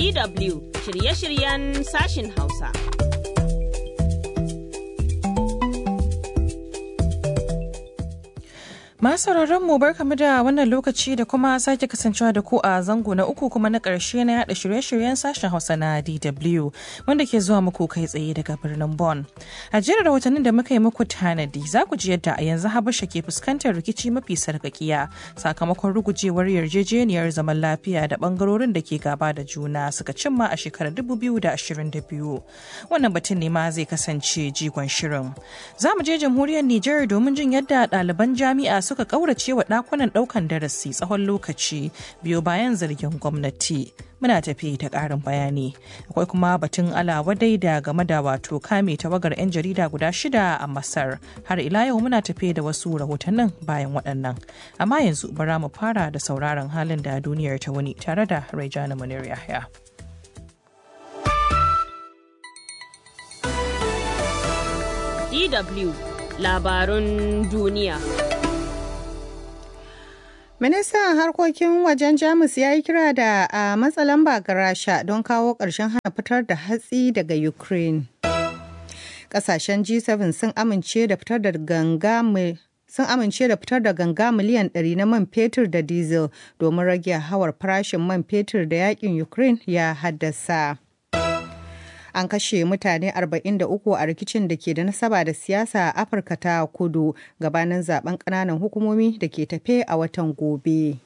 DW shirye-shiryen sashin Hausa. Masu mu barkamu da wannan lokaci da kuma sake kasancewa da ku a zango na uku kuma na ƙarshe na yada shirye-shiryen sashen Hausa na DW wanda ke zuwa muku kai tsaye daga birnin Bonn. A jerin rahotannin da muka yi muku tanadi za ku ji yadda a yanzu Habasha ke fuskantar rikici mafi sarkakiya sakamakon rugujewar yarjejeniyar zaman lafiya da bangarorin da ke gaba da juna suka cimma a shekarar 2022. Wannan batun ne ma zai kasance jigon shirin. Za mu je jamhuriyar Nijar domin jin yadda ɗaliban jami'a suka kaurace wa dakunan daukan darasi tsawon lokaci biyo bayan zargin gwamnati muna tafi ta karin bayani akwai kuma batun alawadai da game da wato kame tawagar 'yan jarida guda shida a masar har ila yau muna tafi da wasu rahotannin bayan waɗannan amma yanzu bara mu fara da sauraron halin da duniyar ta wuni tare da raijana munir yahya DW labarun duniya. Ministan harkokin wajen Jamus ya yi kira da a matsa lamba ga Rasha don kawo ƙarshen hana fitar da hatsi daga Ukraine. Ƙasashen G7 sun amince da fitar da ganga sun amince da fitar da ganga miliyan 100 na man fetur da diesel domin rage hawar farashin man fetur da yakin Ukraine ya haddasa. an kashe mutane 43 a rikicin da ke da nasaba da siyasa a afirka ta kudu gabanin zaben kananan hukumomi da ke tafe a watan gobe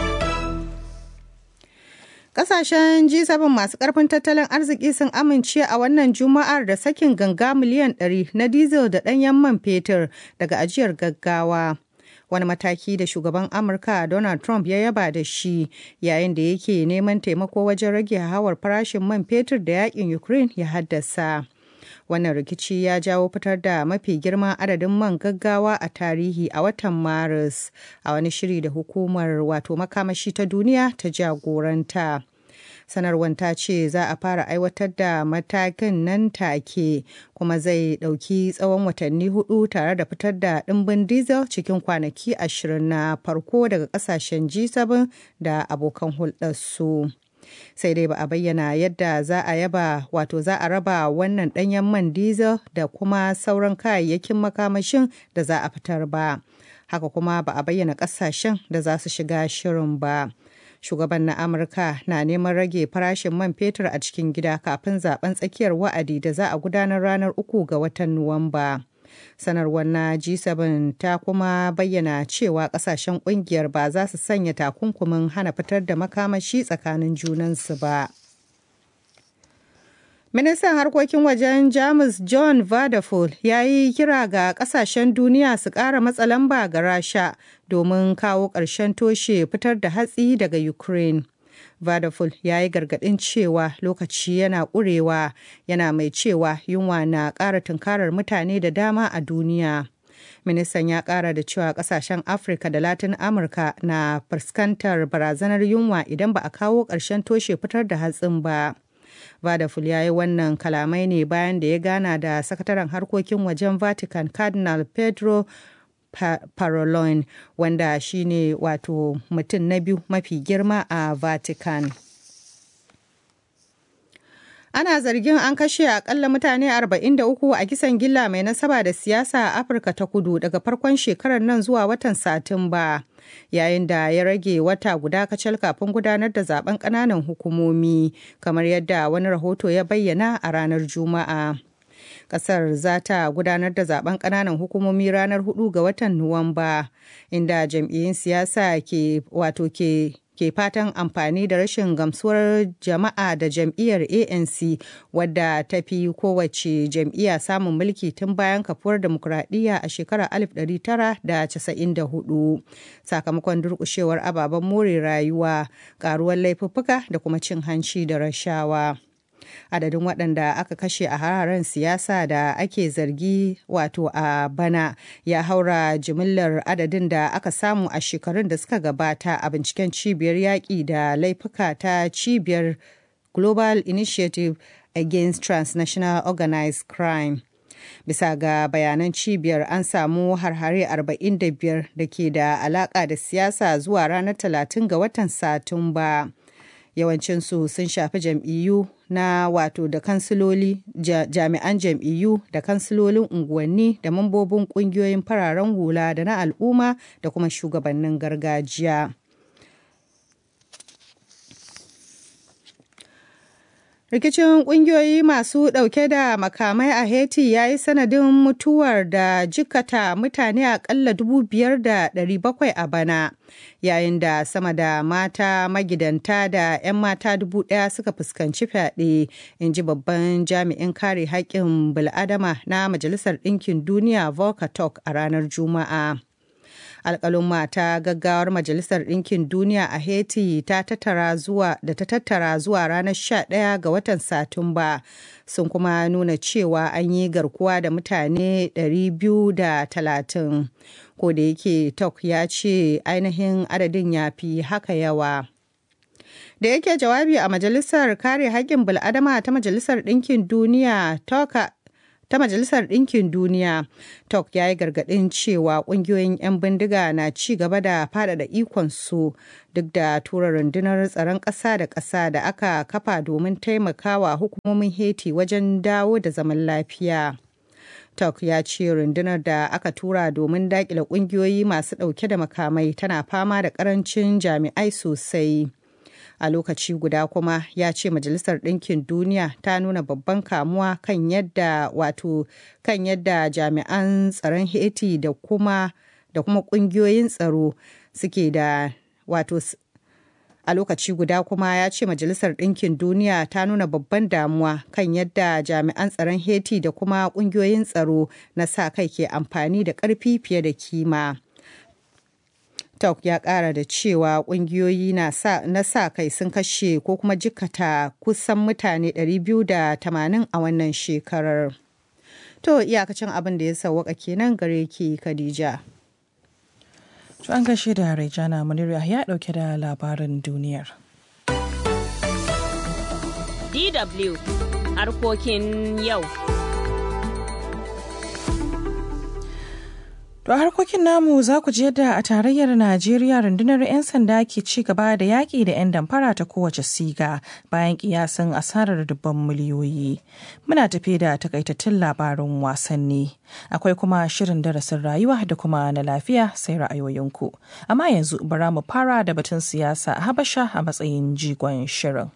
Kasashen G7 masu karfin tattalin arziki sun amince a wannan juma'ar da sakin ganga miliyan 100 na diesel da ɗanyen man fetur daga ajiyar gaggawa. wani mataki da shugaban amurka donald trump ya yaba da shi yayin da yake neman taimako wajen rage hawar farashin man fetur da yakin ukraine ya haddasa wannan rikici ya jawo fitar da mafi girman adadin man gaggawa a tarihi a watan maris a wani shiri da hukumar wato makamashi ta duniya ta jagoranta sanarwar ta ce za a fara aiwatar da matakin nan take kuma zai ɗauki tsawon watanni hudu tare da fitar da ɗimbin diesel cikin kwanaki ashirin na farko daga ƙasashen G7 da abokan hulɗarsu. sai dai ba a bayyana yadda za a yaba wato za a raba wannan ɗanyen man diesel da kuma sauran kayayyakin makamashin da za a fitar ba haka kuma ba a bayyana ƙasashen da za su shiga shirin ba. shugaban na amurka na neman rage farashin man fetur a cikin gida kafin zaben tsakiyar wa'adi da za a gudanar ranar uku ga watan nuwamba sanarwar na g7 ta kuma bayyana cewa kasashen kungiyar ba za su sanya takunkumin hana fitar da makamashi tsakanin junansu ba Ministan harkokin wajen Jamus John Vadafol ya yi kira ga kasashen duniya su ƙara matsa lamba ga Rasha domin kawo ƙarshen toshe fitar da hatsi daga Ukraine. Vadafol ya yi gargaɗin cewa lokaci yana ƙurewa yana mai cewa yunwa na ƙara tunkarar mutane da dama a duniya. Ministan ya ƙara da cewa ƙasashen Afirka da Latin Amurka na fuskantar barazanar yunwa idan ba a kawo ƙarshen toshe fitar da hatsin ba. Vadaful ya yi wannan kalamai ne bayan da ya gana da sakataren harkokin wajen Vatican Cardinal Pedro Parolin wanda shine wato mutum na biyu mafi girma a Vatican. Ana zargin an kashe akalla mutane 43 a kisan gilla mai nasaba da siyasa a Afirka ta kudu daga farkon shekarar nan zuwa watan Satumba. Yayin da ya rage wata guda kacal kafin gudanar da zaben ƙananan hukumomi, kamar yadda wani rahoto ya bayyana a ranar Juma'a. Kasar za ta gudanar da zaben ƙananan hukumomi ranar 4 ga watan Nuwamba, inda jam'iyyun siyasa ke wato ke ke fatan amfani da rashin gamsuwar jama'a da jam'iyyar anc wadda ta fi kowace jam'iyya samun mulki tun bayan kafuwar demokuraɗiyya a shekarar 1994 sakamakon durƙushewar ababen more rayuwa ƙaruwar laifuffuka da kuma cin hanci da rashawa. adadin waɗanda aka kashe a hararen siyasa da ake zargi wato a bana ya haura jimillar adadin da aka samu a shekarun da suka gabata a binciken cibiyar yaƙi da laifuka ta cibiyar global initiative against transnational organized crime bisa ga bayanan cibiyar an samu harhare 45 da ke da alaƙa da siyasa zuwa ranar 30 ga watan satumba. yawancinsu sun shafi jam'iyyu na wato da kansiloli jami'an jam'iyyu da kansilolin unguwanni da mambobin ƙungiyoyin fararen hula da na al'umma da kuma shugabannin gargajiya. Rikicin ƙungiyoyi masu ɗauke da makamai a Haiti ya yi sanadin mutuwar da jikata mutane aƙalla 5,700 a bana, yayin da sama da mata magidanta da 'yan mata dubu ɗaya suka fuskanci fyaɗe, in ji babban jami'in kare haƙƙin bil'adama na Majalisar Ɗinkin Duniya Volker Turk a ranar Juma'a. alkalin mata gaggawar majalisar ɗinkin duniya a haiti ta tattara zuwa da ta tattara zuwa ranar 11 ga watan satumba sun kuma nuna cewa an yi garkuwa da mutane 230 ko da yake tok ya ce ainihin adadin ya fi haka yawa da yake jawabi a majalisar kare haƙƙin bil'adama ta majalisar ɗinkin duniya toka ta Majalisar Ɗinkin Duniya, TOK ya yi gargaɗin cewa ƙungiyoyin 'yan bindiga na ci gaba da faɗaɗa ikonsu duk da tura rundunar tsaron ƙasa da ƙasa da aka kafa domin taimakawa hukumomin Haiti wajen dawo da zaman lafiya. TOK ya ce rundunar da aka tura domin daƙile ƙungiyoyi masu ɗauke da makamai tana fama da ƙarancin jami'ai sosai. a lokaci guda kuma ya ce majalisar ɗinkin duniya ta nuna babban kamuwa kan yadda wato kan yadda jami'an tsaron haiti da kuma da kuma ƙungiyoyin tsaro suke da wato a lokaci guda kuma ya ce majalisar ɗinkin duniya ta nuna babban damuwa kan yadda jami'an tsaron haiti da kuma ƙungiyoyin tsaro na sa kai ke amfani da ƙarfi fiye da kima. TikTok ya kara da cewa kungiyoyi na sa kai sun kashe ko kuma jikata kusan mutane 280 a wannan shekarar. To iyakacin abin da ya sauwaka kenan gare ki Khadija. To an gashe da Raijana Munira ya dauke da labarin duniyar. DW harkokin yau. To a harkokin namu za ku je da a tarayyar Najeriya rundunar 'yan sanda ke ci gaba da yaƙi da 'yan damfara ta kowace siga bayan kiyasin asarar dubban miliyoyi. Muna tafe da takaitattun labarin wasanni. Akwai kuma shirin darasin rayuwa da kuma na lafiya sai ra'ayoyinku. Amma yanzu bara mu fara da batun siyasa a Habasha a matsayin jigon shirin.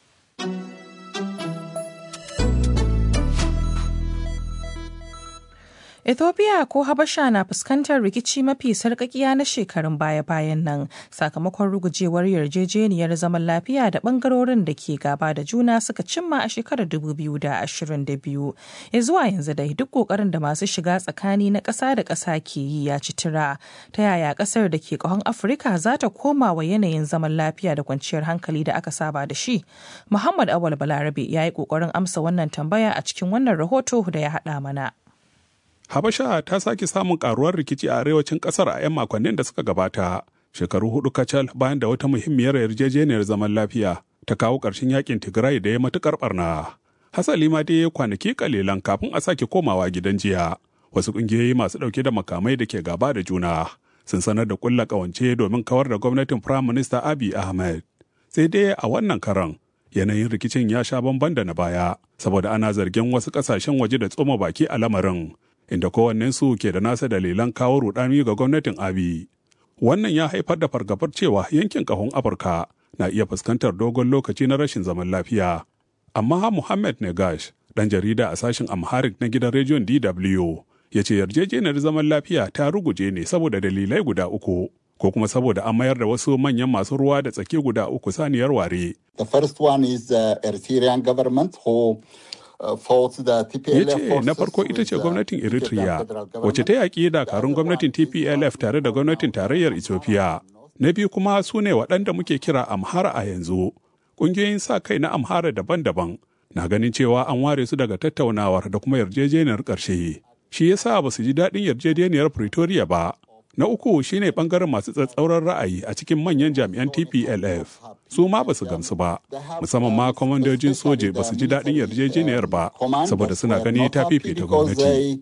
Ethiopia ko Habasha na fuskantar rikici mafi sarkakiya na shekarun baya-bayan nan sakamakon rugujewar yarjejeniyar zaman lafiya da bangarorin da ke gaba da juna suka cimma a shekarar 2022. Ya zuwa yanzu dai duk kokarin da masu shiga tsakani na ƙasa da ƙasa ke yi ya ci tura. Ta yaya ƙasar da ke ƙahon Afirka za ta koma wa yanayin zaman lafiya da kwanciyar hankali da aka saba da shi? Muhammad Awal Balarabe ya yi ƙoƙarin amsa wannan tambaya a cikin wannan rahoto da ya haɗa mana. Habasha ta sake samun karuwar rikici a arewacin kasar a 'yan makonnin da suka gabata, shekaru hudu kacal bayan da wata muhimmiyar yarjejeniyar zaman lafiya ta kawo ƙarshen yakin Tigray da ya matukar barna. Hasali ma dai kwanaki kalilan kafin a sake komawa gidan jiya. Wasu ƙungiyoyi masu ɗauke da makamai da ke gaba da juna sun sanar da ƙulla ƙawance domin kawar da gwamnatin Firayim Minista Abiy Ahmed. Sai dai a wannan karan yanayin rikicin ya sha bamban da na baya saboda ana zargin wasu ƙasashen waje da tsoma baki a lamarin inda kowannensu ke da nasa dalilan kawo rudani ga gwamnatin abi wannan ya haifar da fargabar cewa yankin kahon afirka na iya fuskantar dogon lokaci na rashin zaman lafiya amma muhammad negash dan jarida a sashen amharic na gidan rediyon dw ya ce yarjejeniyar zaman lafiya ta ruguje ne saboda dalilai guda uku ko kuma saboda an mayar da wasu manyan masu ruwa da tsaki guda uku saniyar ware. The first one is the Eritrean government who ya ce na farko ita ce gwamnatin eritrea wacce ta yaƙi dakarun gwamnatin tplf tare da gwamnatin tarayyar ethiopia na biyu kuma su ne waɗanda muke kira amhara a yanzu ƙungiyoyin sa kai na amhara daban-daban na ganin cewa an ware su daga tattaunawar da kuma yarjejeniyar ƙarshe shi yasa ba su ji daɗin yarjejeniyar pretoria ba Na uku shine bangaren masu tsatsauran ra'ayi a cikin manyan jami'an TPLF. Su ma ba su gamsu ba, musamman ma kwamandojin soje ba su ji daɗin yarjejeniyar ba, saboda suna gani ta fifita gwamnati.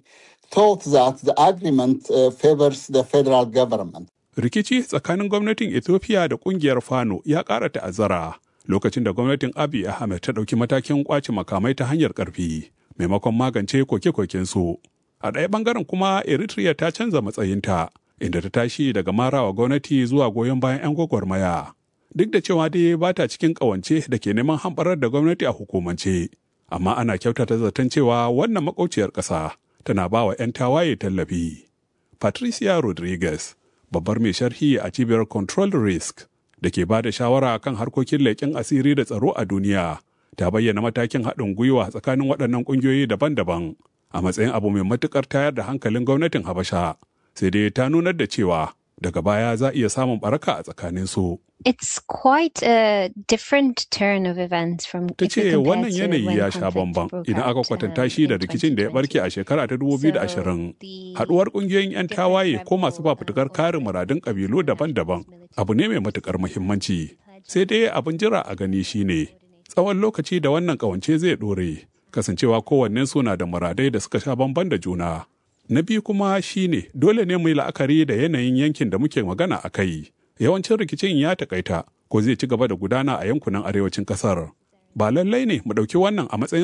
Rikici tsakanin gwamnatin Ethiopia da kungiyar Fano ya ƙara ta'azzara lokacin da gwamnatin Abiy Ahmed ta ɗauki matakin ƙwace makamai ta hanyar ƙarfi maimakon magance koke-koken su. A ɗaya ɓangaren kuma Eritrea ta canza matsayinta inda ta tashi daga marawa gwamnati zuwa goyon bayan 'yan gwagwarmaya. Duk da cewa dai ba ta cikin ƙawance da ke neman hamɓarar da gwamnati a hukumance, amma ana kyautata zaton cewa wannan makauciyar ƙasa tana ba wa 'yan tawaye tallafi. Patricia Rodriguez, babbar mai sharhi a cibiyar Control Risk da ke ba da shawara kan harkokin leƙen asiri da tsaro a duniya, ta bayyana matakin haɗin gwiwa tsakanin waɗannan ƙungiyoyi daban-daban a matsayin abu mai matuƙar tayar da hankalin gwamnatin Habasha. Sai dai ta nunar da cewa daga baya za iya samun baraka a tsakanin su. It's quite a different turn of events from Ta ce wannan yanayi ya sha bamban idan aka kwatanta shi da rikicin da ya barke a shekara ta 2020. Haduwar kungiyoyin 'yan tawaye ko masu fafutukar kare muradun kabilu daban-daban abu ne mai matukar muhimmanci. Sai dai abin jira a gani shine tsawon lokaci da wannan kawance zai dore kasancewa kowanne suna da muradai da suka sha bamban da juna. Na biyu kuma shine dole ne mu yi la'akari da yanayin yankin da muke magana a kai. yawancin rikicin ya takaita ko zai ci gaba da gudana a yankunan arewacin kasar ba lallai ne mu ɗauki wannan a matsayin